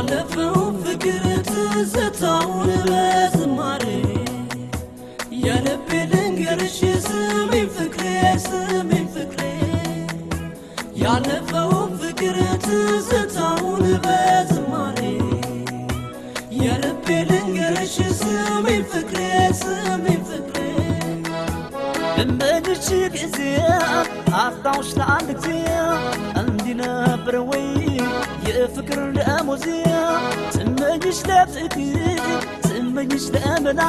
ያለፈው ፍቅር ትዝታውን በዝማሬ የልቤ ልንገርሽ ስሚኝ ፍቅሬ ስሚኝ ፍቅሬ ያለፈው ፍቅር ትዝታውን በዝማሬ የልቤ ልንገርሽ ስሚኝ ፍቅሬ ስሚኝ ፍቅሬ እመድሽ ጊዜ አስታውሽ ለአንድ ጊዜ እንዲህ ነበር ወይ የፍቅር ደሞዜ ስመኝሽ ለፍቅር ስመኝሽ ለመላ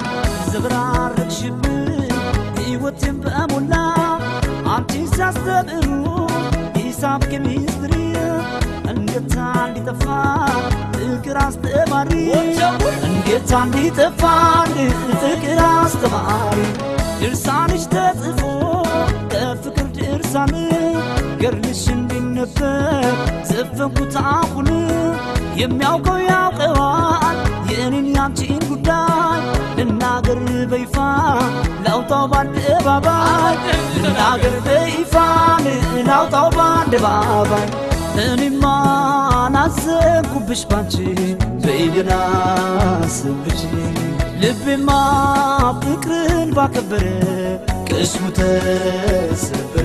ዘበራረቅሽብኝ ሕይወቴን በሞላ አንቺ ሲያስተምሩ ሂሳብ ኬሚስትሪ እንዴት እንዲጠፋ ፍቅር አስተማሪ እንዴት እንዲጠፋ ፍቅር አስተማሪ ድርሳንሽ ተጽፎ ከፍቅር ድርሳን ገርልሽ እንዲነበብ ዘፈንኩት አሁን የሚያውቀው ያውቀዋል የእኔን ያንቺን ጉዳይ ልናገር በይፋ ላውጣው በአደባባይ ልናገር በይፋ ላውጣው በአደባባይ እኔማ ናዘንኩብሽ ባንቺ በይገና ስብሽ ልቤማ ፍቅርን ባከበረ ቅስሙ ተሰበረ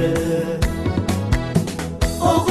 ኦሆ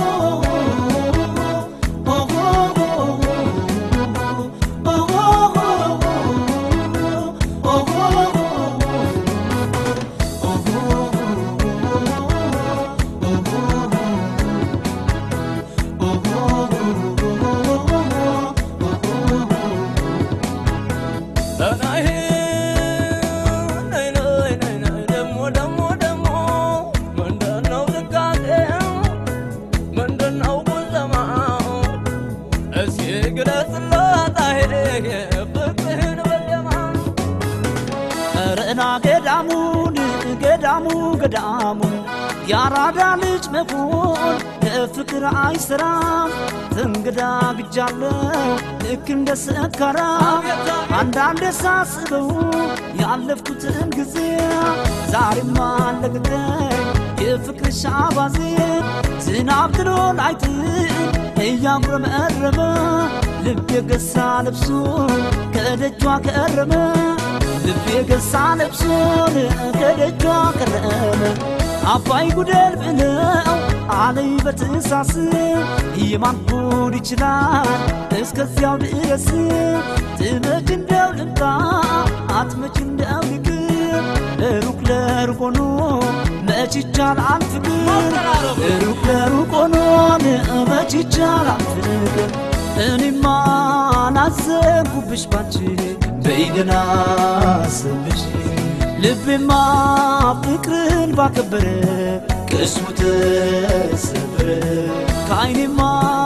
ረና ገዳሙን ገዳሙ ገዳሙ የአራዳ ልጅ መሆን ለፍቅር አይሰራም። ተንገዳግጃለሁ ልክ እንደ ሰካራም አንዳንድ ሳስበው ያለፍኩትን ጊዜ ዛሬማ አለቅቀኝ የፍቅርሽ አባዜ ዝናብ ጥሎን አይጥል እያጉረመረመ ልብ የገሳ ልብሱን ከደጇ ከረመ ልብ የገሳ ልብሱን ከደጇ ከረመ አባይ ጉደል ብለው አለይ በትሳስ የማን ጉድ ይችላል እስከዚያው ድረስ ትመጭ እንደው ልምጣ አትመጭ እንደው ልቅር ሩቅ ለሩቅ ሆኖ መች ይቻላል ፍቅር ሩቅ ለሩቅ ሆኖ መች ይቻላል ፍቅር እኔማ ናዘንኩብሽ ባንቺ በይገና ስብሽ ልቤማ ፍቅርን ባከበረ ቅስሙ ተሰበረ ከአይኔማ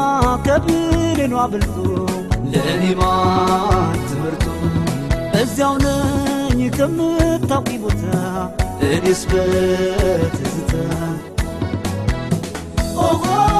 ከብሌኗ በልጦ ለእኔማ ትምህርቱ እዚያው ነኝ ከምታውቂ ቦታ እኔስ በትዝታ ኦሆ